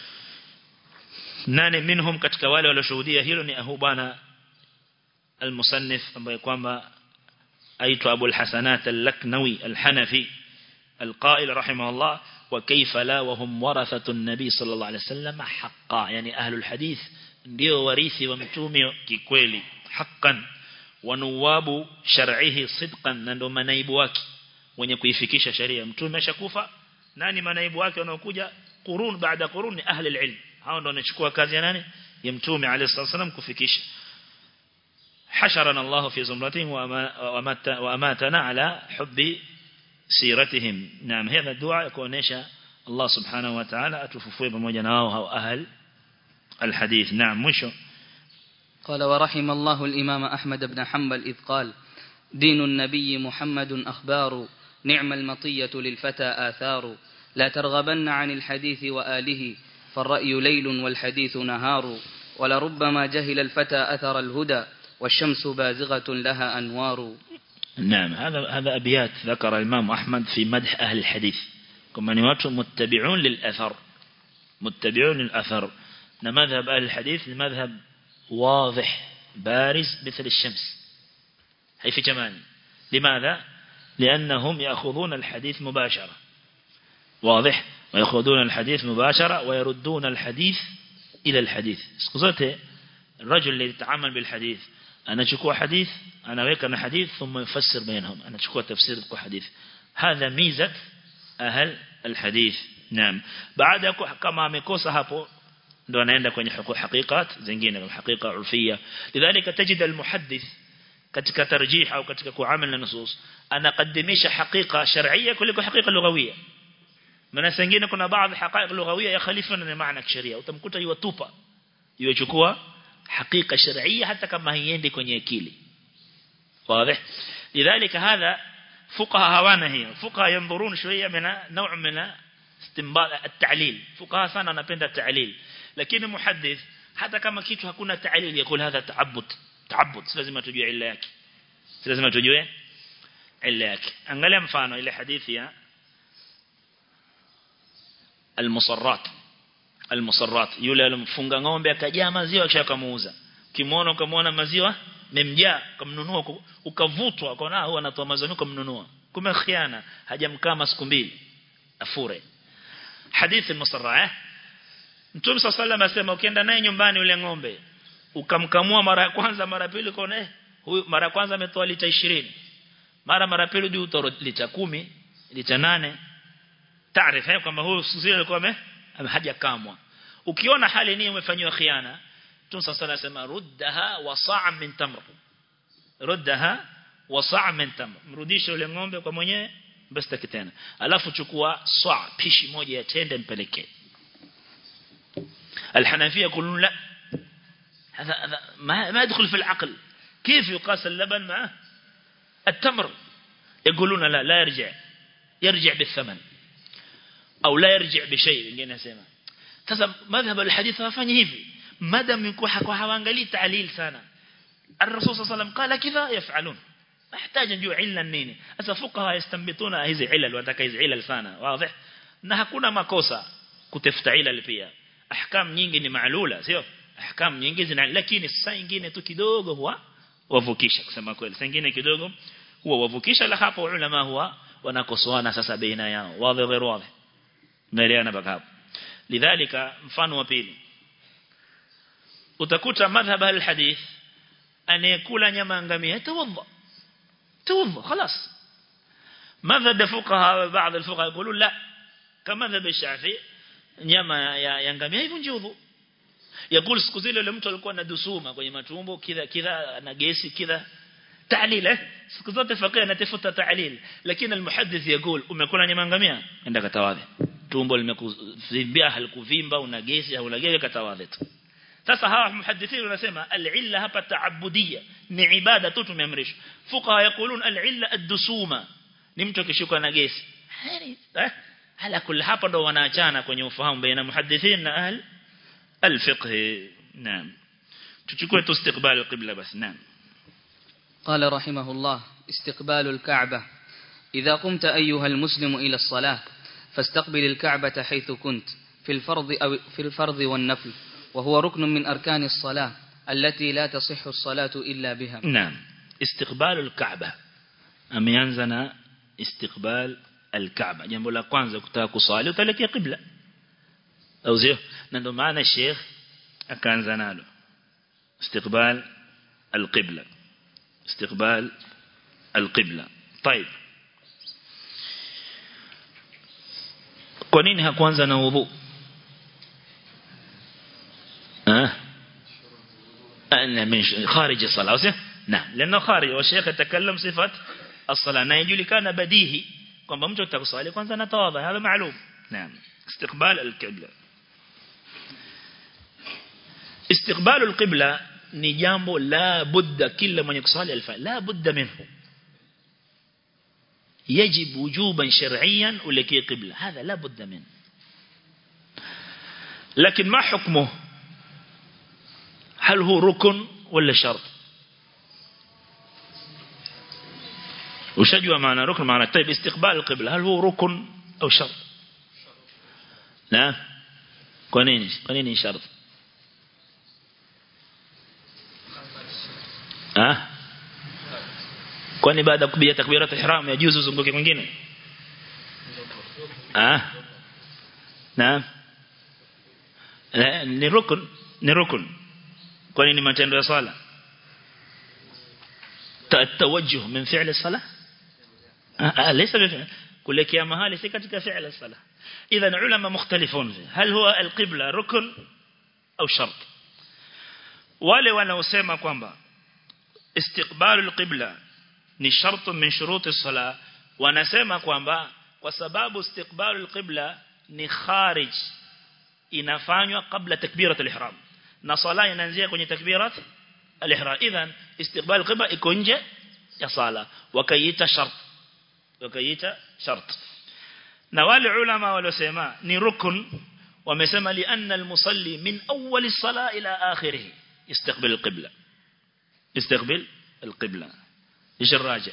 nane minhum katika wale walioshuhudia hilo ni ahu bana المصنف ambaye kwamba aitwa Abu al-Hasanat al-Laknawi al-Hanafi القائل رحمه الله وكيف لا وهم ورثة النبي صلى الله عليه وسلم حقا يعني أهل الحديث ndio warithi wa mtume kikweli haqqan wa nuwabu shar'ihi sidqan na ndo manaibu wake wenye kuifikisha sharia mtume ashakufa nani manaibu wake wanaokuja qurun baada qurun ni ahli al-ilm hao ndo wanachukua kazi ya nani ya mtume alayhi wasallam kufikisha حشرنا الله في زمرتهم وأماتنا على حب سيرتهم نعم هذا الدعاء يكونيش الله سبحانه وتعالى أتففوه بمجناه أو أهل الحديث نعم مشو قال ورحم الله الإمام أحمد بن حنبل إذ قال دين النبي محمد أخبار نعم المطية للفتى آثار لا ترغبن عن الحديث وآله فالرأي ليل والحديث نهار ولربما جهل الفتى أثر الهدى والشمس بازغة لها أنوار نعم هذا هذا أبيات ذكر الإمام أحمد في مدح أهل الحديث كما نوات متبعون للأثر متبعون للأثر مذهب أهل الحديث المذهب واضح بارز مثل الشمس هي في جمال لماذا؟ لأنهم يأخذون الحديث مباشرة واضح ويأخذون الحديث مباشرة ويردون الحديث إلى الحديث اسكوزته الرجل اللي يتعامل بالحديث أنا شكوى حديث أنا ويكنا حديث ثم يفسر بينهم أنا شكوى تفسير حديث هذا ميزة أهل الحديث نعم بعد كما مكوسة hapo ndo anaenda kwenye hakikat zingine kama hakika urfia lidhalika tajid almuhaddith katika tarjih au katika kuamal na nusus anaqaddimisha hakika shar'iyya kuliko hakika lughawiyya maana zingine kuna baadhi haqaiq lughawiyya yakhalifana na maana kisheria utamkuta yuwatupa yuchukua hakika shar'iyya hata kama haiendi kwenye akili واضح لذلك هذا فقهاء هوانا هي فقهاء ينظرون شوية من نوع من استنباط التعليل فقهاء sana wanapenda التعليل lakini muhaddith hata kama kitu hakuna ta'lil yakul hadha ta'abbud ta'abbud lazima tujue illa yake lazima tujue illa yake angalia mfano ile hadithi ya al-musarrat al-musarrat yule alimfunga ng'ombe akajaa maziwa kisha akamuuza kimuona ukamwona maziwa memjaa ukamnunua ukavutwa ukaona huyu anatoa maziwa ukamnunua kumbe khiana hajamkama siku mbili afure hadithi al-musarra eh Mtume صلى الله asema ukienda naye nyumbani ule ng'ombe ukamkamua mara ya kwanza mara pili ukaona eh huyu mara kwanza ametoa lita 20 mara mara pili ndio utoa lita 10 lita 8 taarifa kwamba huyu sisi alikuwa hajakamwa ukiona hali ni umefanywa khiana Mtume صلى الله asema ruddaha wa sa' min tamr ruddaha wa sa' min tamr mrudishe ule ng'ombe kwa mwenyewe basta tena alafu chukua sa' pishi moja ya tende mpelekee الحنفية يقولون لا هذا هذا ما ما يدخل في العقل كيف يقاس اللبن مع التمر يقولون لا لا يرجع يرجع بالثمن أو لا يرجع بشيء اللي نسمع sasa madhhab alhadith hafanyi hivi madam yuko hawaangalii ta'lil sana الرسول صلى الله عليه وسلم قال كذا يفعلون احتاج نجوا عله nini sasa fuqaha yastambituna hizi ilal wataka hizi ilal sana wazi na hakuna makosa kutafuta ilal pia ahkam nyingi ni maalula sio ahkam nyingi zina lakini saa nyingine tu kidogo huwa wavukisha kusema kweli saa nyingine kidogo huwa wavukisha la hapo ulama huwa wanakosoana sasa baina yao wazi ghairu wazi naelewana mpaka hapo lidhalika mfano wa pili utakuta madhhab al-hadith anayekula nyama ngamia tawadha tawadha خلاص مذهب الفقهاء بعض الفقهاء يقولون لا كمذهب الشافعي nyama ya, ya ngamia hivunji udhu yakul siku zile yule mtu alikuwa na dusuma kwenye matumbo kidha kidha na gesi kidha ta'lil eh siku zote faqih anatafuta ta'lil lakini almuhaddith yakul umekula nyama ngamia enda katawadhi tumbo limekuvimba halikuvimba una gesi au una gesi katawadhi tu sasa hawa muhaddithini wanasema al-illa hapa ta'abbudiyya ni ibada tu tumeamrishwa fuqaha yakulun al-illa ad-dusuma ni mtu akishuka na gesi eh ala kul hapa ndo wanaachana kwenye ufahamu baina muhaddithin na ahl al-fiqh naam tuchukue tu istiqbal al-qibla bas naam قال رحمه الله استقبال الكعبة إذا قمت أيها المسلم إلى الصلاة فاستقبل الكعبة حيث كنت في الفرض أو في الفرض والنفل وهو ركن من أركان الصلاة التي لا تصح الصلاة إلا بها نعم استقبال الكعبة أميانزنا استقبال الكعبة jambo la kwanza kutaka kusali utaelekea qibla au sio na ndio maana sheikh akaanza nalo استقبال القبلة استقبال القبلة طيب kwa nini hakuanza na udhu ah أنا من خارج الصلاة نعم لأنه خارج والشيخ يتكلم صفة الصلاة na يجulikana badihi kwamba mtu atakusali kwanza anatawadha hapa maalum naam istiqbal al-qibla istiqbal al-qibla ni jambo la budda kila mwenye kusali alfa la budda minhu يجب وجوبا شرعيا ولكي قبلة هذا لا بد منه لكن ما حكمه هل هو ركن ولا شرط ushajua maana rukn maana طيب استقبال القبلة هل هو ركن أو شرط لا kwa nini kwa nini shart ah kwani baada ya kupiga takbirat ihram yajuzu uzunguke mwingine ah naam ni rukun ni rukun kwani ni matendo ya sala التوجه من فعل الصلاة آه ليس بفعل كلك يا مهالي سكتك فعل الصلاة إذا علماء مختلفون فيه هل هو القبلة ركن أو شرط wale wanaosema kwamba istiqbalu alqibla ni shartu min shuruti sala wanasema kwamba kwa sababu istiqbalu alqibla ni kharij inafanywa kabla takbirat alihram na sala inaanzia kwenye takbirat alihram idhan istiqbal alqibla iko nje ya sala wakaita shart wakaita shart na wale ulama waliosema ni rukun wamesema li anna almusalli min awwal as-sala ila akhirih يستقبل القبلة يستقبل القبلة ايش الراجح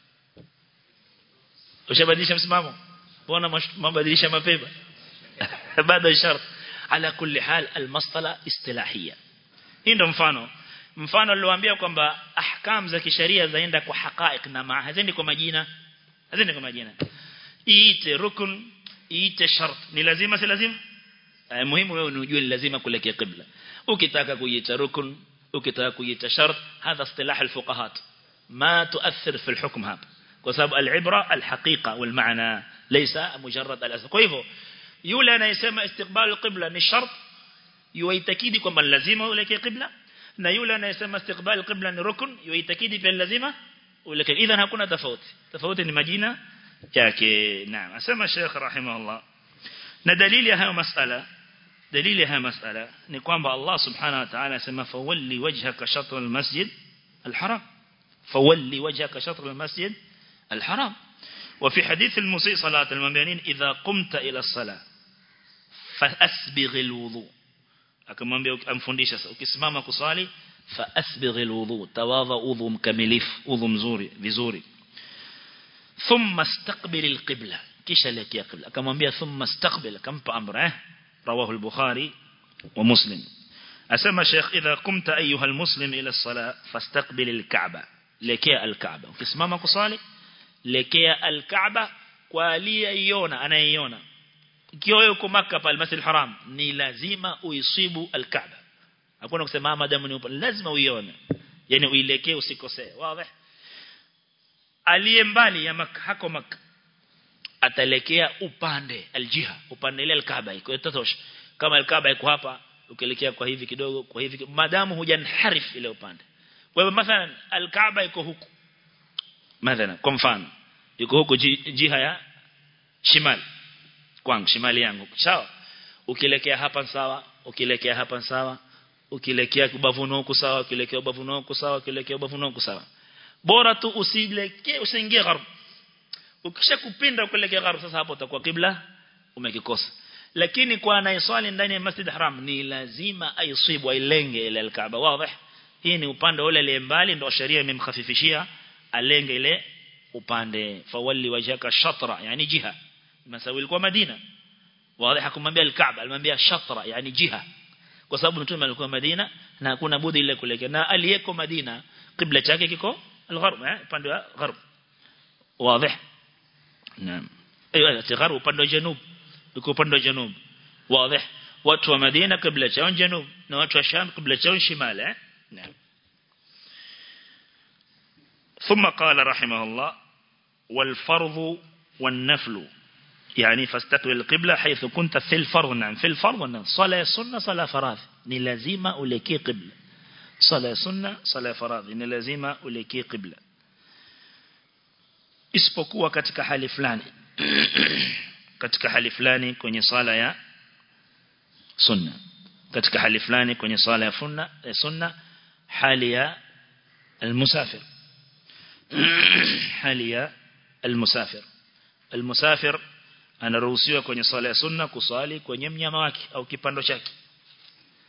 ushabadilisha msimamo mbona mabadilisha mapema bado shart ala kulli hal almasala istilahia hii ndo mfano mfano niliwaambia kwamba ahkam za kisheria zaenda kwa haqaiq na maa hazendi kwa majina hazendi kwa majina iite rukun iite shart ni lazima si lazima eh, muhimu wewe unijue ni lazima kuelekea qibla ukitaka kuiita rukun ukitaka kuiita shart hadha istilah alfuqahat ma tuathir fi alhukm hapa kwa sababu alibra alhaqiqa walmaana laysa mujarrad alasl kwa hivyo yule anayesema istiqbal alqibla ni shart yuitakidi kwamba lazima uelekee qibla na yule anayesema istiqbal alqibla ni rukun yuitakidi pia lazima uelekee idhan hakuna tofauti tofauti ni majina yake naam asema Sheikh rahimahullah na dalili ya hayo masala dalili ya hayo masala ni kwamba Allah subhanahu wa ta'ala asema fawalli wajhaka shatr almasjid alharam fawalli wajhaka shatr almasjid الحرام وفي حديث المسيء صلاة المبينين إذا قمت إلى الصلاة فأسبغ الوضوء akamwambia amfundisha ukisimama kusali fa asbigh alwudu tawadha udhu mkamilifu udhu mzuri vizuri thumma istaqbil alqibla kisha elekea qibla akamwambia thumma istaqbil akampa amra eh rawahu al-bukhari wa muslim asema sheikh idha qumta ayuha almuslim ila as-salah fastaqbil al-ka'ba lekea al-ka'ba ukisimama kusali lekea al-Kaaba kwa aliyeiona anayeiona ikiwa wewe uko Makka pale Masjid Haram ni lazima uisibu al-Kaaba hakuna kusema madamu ni lazima uione yani uilekee usikosee wazi aliye mbali ya Makka hako Makka atalekea upande aljiha upande ile al-Kaaba iko itatosha kama al-Kaaba iko hapa ukielekea kwa hivi kidogo kwa hivi madamu hujanharif ile upande kwa hivyo mathalan al-Kaaba iko huku mathalan kwa mfano yuko huko jiha ya shimali kwangu shimali yangu sawa ukielekea hapa sawa ukielekea hapa sawa ukielekea ubavuni huko sawa ukielekea ubavuni huko sawa ukielekea ubavuni huko sawa bora tu usielekee usiingie gharb ukisha kupinda ukielekea gharb sasa hapo utakuwa kibla umekikosa lakini kwa anayeswali ndani ya Masjid Haram ni lazima aisibu ailenge ile al-Kaaba wazi hii ni upande ule ile mbali ndio sheria imemkhafifishia alenge ile upande fawalli wajhaka shatra yani jiha masawi ilikuwa Madina wazi hakumwambia al-Kaaba alimwambia shatra yani jiha kwa sababu mtume alikuwa Madina na hakuna budi ile kulekea na aliyeko Madina kibla chake kiko al-gharb eh upande wa gharb wazi naam ايوه الغرب upande wa janub iko upande wa janub wazi watu wa Madina kibla chao janub na watu wa Sham kibla chao shimali eh naam ثم قال رحمه الله والفرض والنفل يعني فاستقبل القبلة حيث كنت في الفرض نعم في الفرض نعم صلاة سنة صلاة فراض ni lazima ulekee qibla sala sunna sala faradhi ni lazima ulekee qibla isipokuwa katika hali fulani katika hali fulani kwenye sala ya sunna katika hali fulani kwenye sala ya sunna sunna hali ya المسافر hali ya المسافر المسافر anaruhusiwa kwenye swala ya sunna kuswali kwenye mnyama wake au kipando chake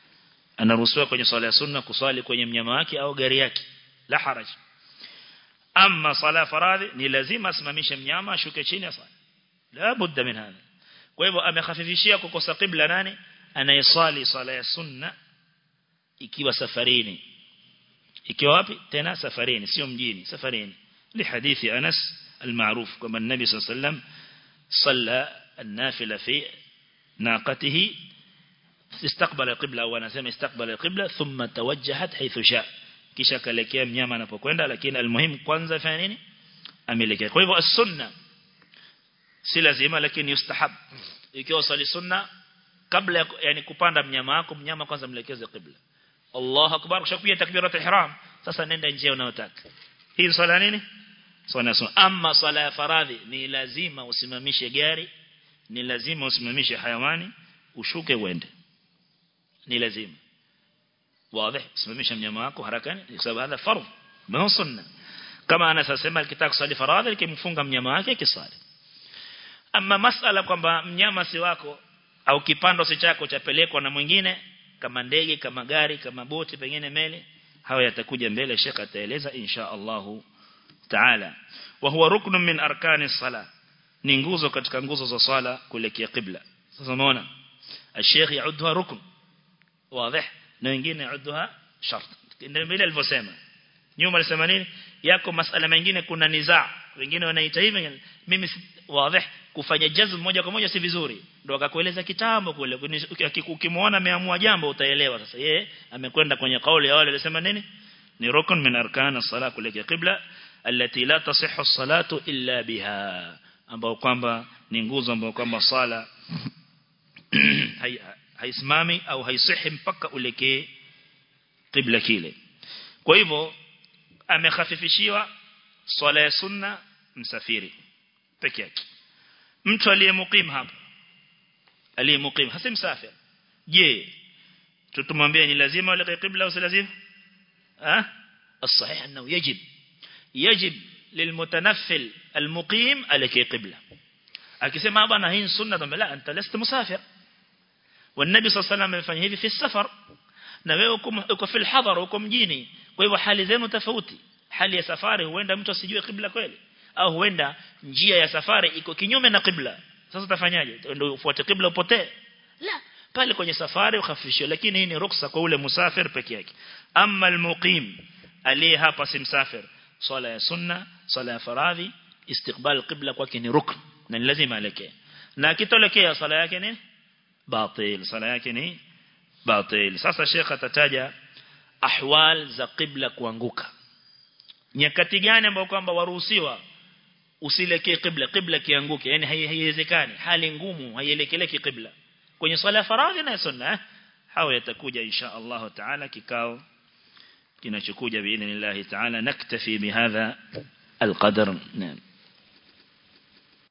anaruhusiwa kwenye swala ya sunna kuswali kwenye mnyama wake au gari yake la haraj ama sala faradhi ni lazima asimamishe mnyama ashuke chini asali la budda min hadha kwa hivyo amekhafifishia kukosa qibla nani anayesali sala ya sunna ikiwa safarini ikiwa wapi tena safarini sio mjini safarini لحديث أنس المعروف كما النبي صلى الله عليه وسلم صلى النافلة في ناقته استقبل القبلة أو نسمى استقبل القبلة ثم توجهت حيث شاء kisha kalekea mnyama anapokwenda lakini almuhimu kwanza fanya nini amelekea kwa hivyo as-sunna si lazima lakini yustahab ikiwa sali sunna kabla yani kupanda mnyama wako mnyama kwanza mlekeze qibla Allahu akbar kisha takbirat ihram sasa nenda njia unayotaka hii swala nini swala sunna ama swala ya faradhi ni lazima usimamishe gari ni lazima usimamishe hayawani ushuke uende ni lazima واضح simamisha mnyama wako harakani kwa sababu hada fardh ma sunna kama anasema akitaka kusali faradhi akimfunga mnyama wake kisali ama masala kwamba mnyama si wako au kipando si chako chapelekwa na mwingine kama ndege kama gari kama boti pengine meli hawa yatakuja mbele Sheikh ataeleza insha Allah taala wa huwa ruknu min arkani sala ni nguzo katika nguzo za swala kuelekea qibla sasa unaona الشيخ يعدها ركن واضح na wengine yaudhuha shart ndio vile alivyosema nyuma alisema nini yako masala mengine kuna nizaa wengine wanaita hivi mimi wazi kufanya jazm moja kwa moja si vizuri ndio akakueleza kitambo kule ukimuona ameamua jambo utaelewa sasa yeye amekwenda kwenye kauli ya wale walisema nini ni rukun min arkan as-salah kuelekea qibla allati la tasihhu as-salatu illa biha ambao kwamba ni nguzo ambao kwamba sala haisimami au haisihi mpaka ulekee qibla kile kwa hivyo amekhafifishiwa swala ya sunna msafiri peke yake mtu aliyemukim hapa aliyemukim hasi msafir je tutumwambie ni lazima ulekee qibla au si lazima ah الصحيح انه يجب يجب للمتنفل المقيم عليك قبلة akisema bwana hii sunna ndo la anta lasta musafir والنبي صلى الله عليه وسلم amefanya hivi fi safar na wewe uko fi hadhar uko mjini kwa hivyo hali zenu tofauti hali ya safari huenda mtu asijue kibla kweli au huenda njia ya safari iko kinyume na kibla sasa utafanyaje ndio ufuate kibla upotee la pale kwenye safari ukhafishwe lakini hii ni ruksa kwa ule musafir peke yake amma almuqim aliye hapa si msafir swala ya sunna swala ya faradhi istiqbal qibla kwake ni rukn na ni lazima alekee na akitolekea swala yake ni batil sala yake ni batil sasa shekha atataja ahwal za qibla kuanguka nyakati gani ambao kwamba waruhusiwa usilekee qibla qibla kianguke yani haiwezekani hali ngumu haielekeleki qibla kwenye swala ya faradhi na sunna hao yatakuja insha Allah taala kikao kinachokuja biidhnillah taala naktafi bihadha القدر نعم